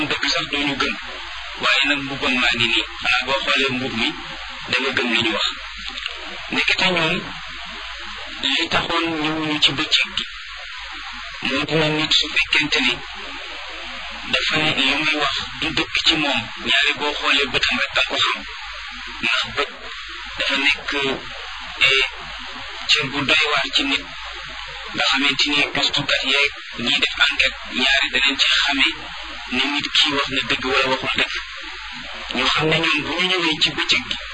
dëgg sax duñu gëm waaye nag mbubbam maa ngi nii xanaa boo xoolee mbub mi da nga gëm li ñu wax nekkete ñoom li taxoon ñëwuñu ci bëccëg gi moo dina nit su fekkente ni dafa ne li muy wax du dëgg ci moom ñaari boo xoolee bëtam rek da ko xam ndax bët dafa nekk cër bu doy waar ci nit nga xamante ni gëstukat yeeg ñiy def enquête ñaari danañ ci xamee ne nit kii wax na dëgg wala waxul dëgg ñu xam ne ñoom bu ñu ñëwee ci bëccëg gi